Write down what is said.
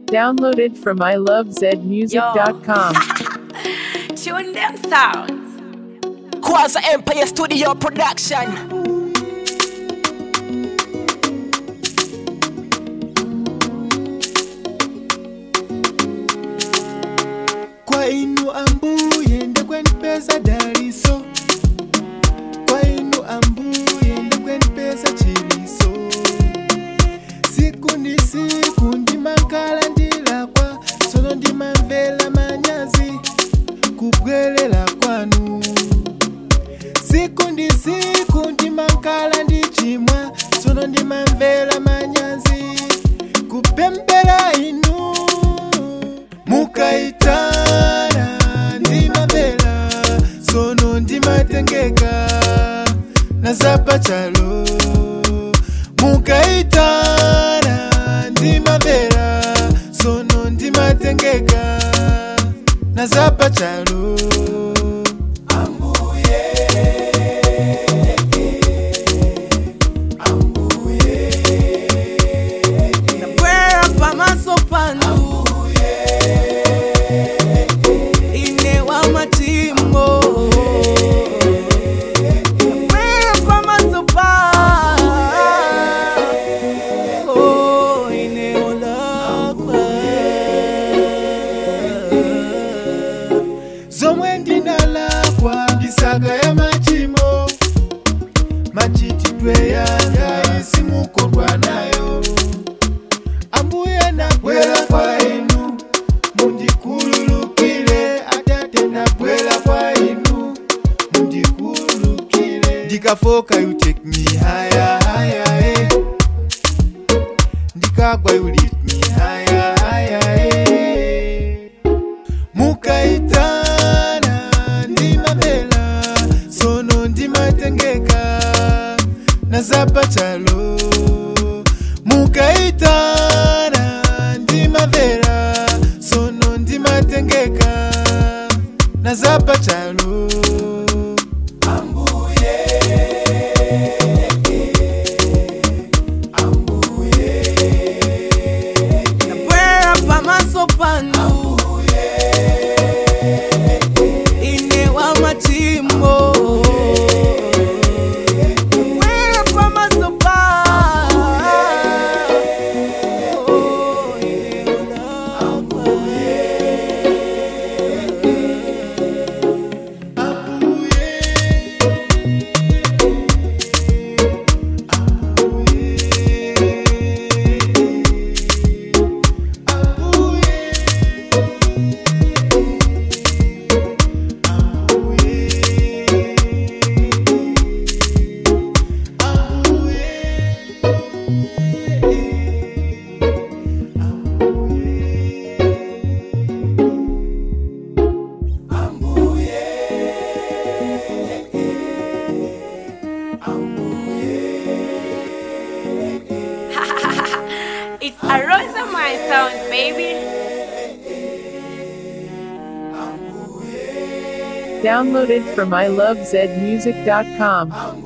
Downloaded from ilovezmusic.com. Tune them sounds. Quasi Empire Studio Production. kwa inu ambuye ndekwenipeza daliso kwa inu ambuye ndekwenipeza chiliso siku ndi siku ndimakhala ndilakwa tsono ndimamvera manyazi kubwerera kwanu siku ndi siku ndimakhala ndichimwa tsono ndimamvera manyazi kupempera inu mukaitana ndimamvera sono ndimatengeka nazapa chalo mukaitana ndimamvera sono ndimatengeka nazapa chalo Bwera pamaso panu ine wa machimo Bwera pamaso panu ine olakwa zomwe ndinalakwa ndisaka ya machimo machitidwe yanga isimukodwa nayo ambuye nabwera kwa inu mundikululukile atate nabwera kwa inu mundikululukile ndikafoka you take me higher higher eh. ndikagwa you lift me higher higher eh. mukaitana ndimamvera sono ndimatengeka nazapa chalo mukaitana ndimamvera sono ndimatengeka nazapa chalo Bwera pamaso panu ine wa machimo Bwera pamaso panu ine olakwa It's a Rosa My sounds, baby. Downloaded from ilovezmusic.com.